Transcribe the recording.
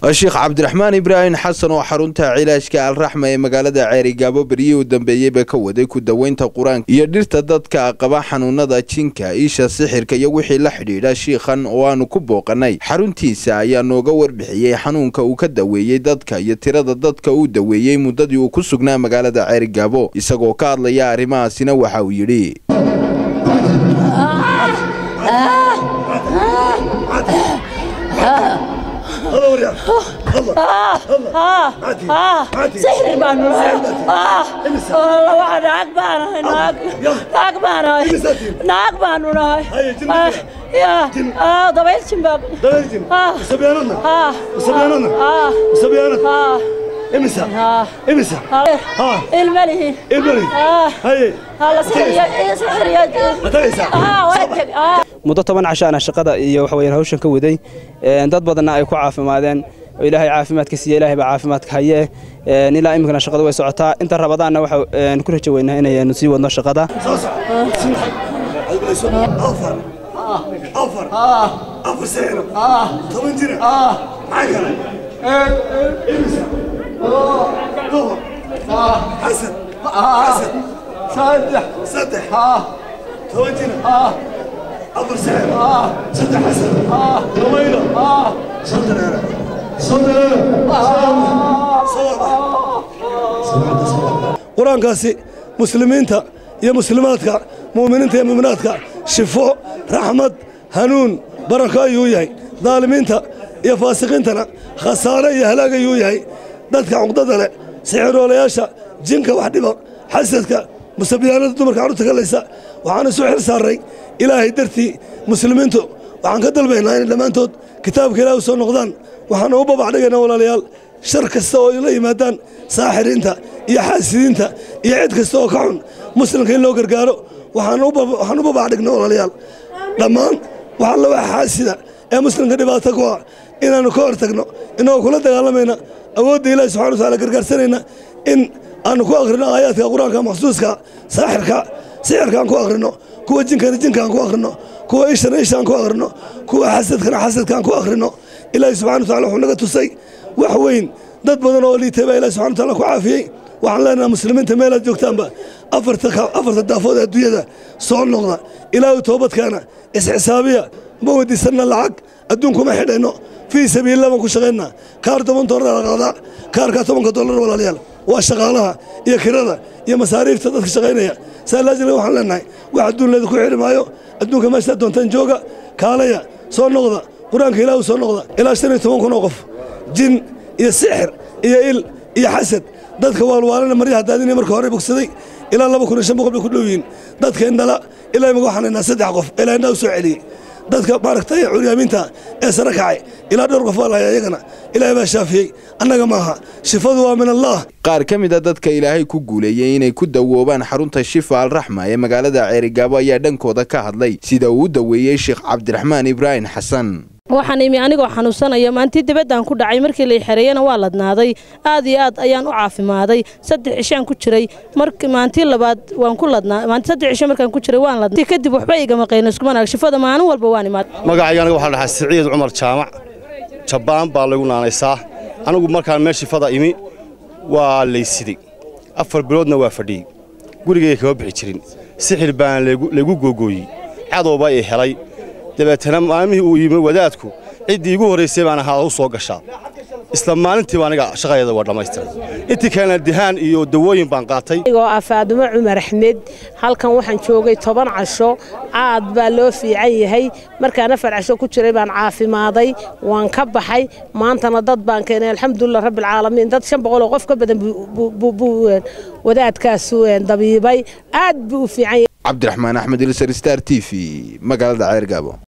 sheekh cabdiraxmaan ibraahim xasan oo xarunta cilaajka alraxma ee magaalada ceerigaabo beryihii u dambeeyeyba ka waday ku daweynta qur-aanka iyo dhirta dadka qaba xanuunada jinka isha sixirka iyo wixii la xidhiidha shiikhan oo aanu ku booqanay xaruntiisa ayaa nooga warbixiyey xanuunka uu ka daweeyey dadka iyo tirada dadka uu daweeyey muddadii uu ku sugnaa magaalada ceerigaabo isagoo ka hadlaya arrimahaasina waxa uu yidhi sixir baanu nahay waa naag baanahay naag naag baanahay naag baanu nahay dabayl jin baa ilmalihi muddo toban cashaana shaqada iyo waxa weyaan hawshan ka waday dad badanna ay ku caafimaadeen oo ilaahay caafimaadka siiye ilaahay baa caafimaadka haye ilaa iminkana shaqada way socotaa inta rabadaanna waxa ku rajo weynaa inaynu sii wadno shaqada أفر سعر صدق حسن طويلة صدق صدق qur-aankaasi muslimiinta iyo muslimaadka mu'miniinta iyo mu'minaadka shifo raxmad hanuun barako ayuu yahay daalimiinta iyo faasiqiintana khasaare iyo halaag ayuu yahay dadka cuqdada leh sixiroolayaasha jinka wax dhiba xasadka musabiyaanada dumarka carruurta galaysa waxaan isu xil saarray ilaahay dartii muslimiintu waxaan ka dalbaynaa inay dhammaantood kitaabka ilaah u soo noqdaan waxaana u babacdhigaynaa walaalayaal shar kasta oo la yimaadaan saaxiriinta iyo xaasidiinta iyo cid kasta oo ka xun muslimka in loo gargaaro waxaan u babacdhignaa walaalayaal dhammaan wax alla wax xaasida ee muslimka dhibaato ku ah inaannu ka hor tagno innagoo kula dagaalamayna awoodda ilahi subxana wataala gargaarsanayna in aannu ku akhrino aayaadka qur-aanka maxsuuska saaxirka sixirkaan ku akhrino kuwa jinkana jinkaan ku akhrino kuwa ishana ishaan ku akhrino kuwa xasadkana xasadkaan ku akhrino ilaahi subxana watacala wuxuu naga tusay wax weyn dad badan oo liitay baa ilahi subxana wataala ku caafiyey waxaan leenaha muslimiinta meelaad joogtaanba afarta daafood ee adduunyada soo noqda ilaahu toobadkaana isxisaabiya ma weydiisanna lacag adduunkuma xidhayno fii sabiilillah baan ku shaqaynaa kaar toban dollar la qaadaa kaarkaa tobanka dollar walaalayaal waa shaqaalaha iyo kirada iyo masaariifta dadka shaqaynaya saa laajila waxaan leenahay wax adduun leeda ku xidhi maayo adduunka meeshaa doontaan jooga kaalaya soo noqda qur-aanka ilaahu soo noqda ilaa shan iyo toban kun oo qof jin iyo sixir iyo il iyo xasad dadka waalwaalana maryaha daadinaya marka hore bogsaday ilaa laba kun iyo shan boqol bay ku dhow yihiin dadka indhala ilaa imaga waxaan haynaa saddex qof ilaa indhaa u soo celiyey dadka maaragtay curyaamiinta ee sare kacay ilaa dhowr qof baa lahaya iyagana ilaahay baa shaafiyey annaga maaha shifadu waa min allah qaar ka mid a dadka ilaahay ku guuleeyey inay ku dawoobaan xarunta shifa alraxma ee magaalada ceerigaabo ayaa dhankooda ka hadlay sida uu u daweeyey sheekh cabdiraxmaan ibraahim xasan waxaan imi anigoo xanuunsanaya maantii dibaddan ku dhacay markii lay xereeyana waa ladnaaday aad iyo aad ayaan u caafimaaday saddex cishaan ku jiray maantii labaad waan ku ladnaa maantii saddex cisho markaan ku jiray waan ladnaa kadib waxba igama qayno iskuma naag shifada maalin walba waan imaad magacayga aniga waxaa dhahaa siciid cumar jaamac jabbaan baa lagu naanaysaa anigu markaan meel shifada imi waa laysiday afar biloodna waa fadhiyey gurigayga kama bixi jirin sixir baana laygu googooyey cadowba i helay dabeetana maalmihii uu yimi wadaadku ciddii igu horraysay baan ahaa u soo gashaa isla maalintiiba aniga shaqadeeda waa dhammaystiray intii kalena dihaan iyo dawooyin baan qaatay anigoo ah faadumo cumar axmed halkan waxaan joogay toban casho caad baa loo fiican yahay markaan afar casho ku jiray baan caafimaaday waan ka baxay maantana dad baan keenay alxamdulilah rabbilcaalamiin dad shan boqol oo qof ka badan buu wadaadkaasu dabiibay aad buu u fiican yahay cabdiraxmaan axmed ilsar star t v magaalada ceergaabo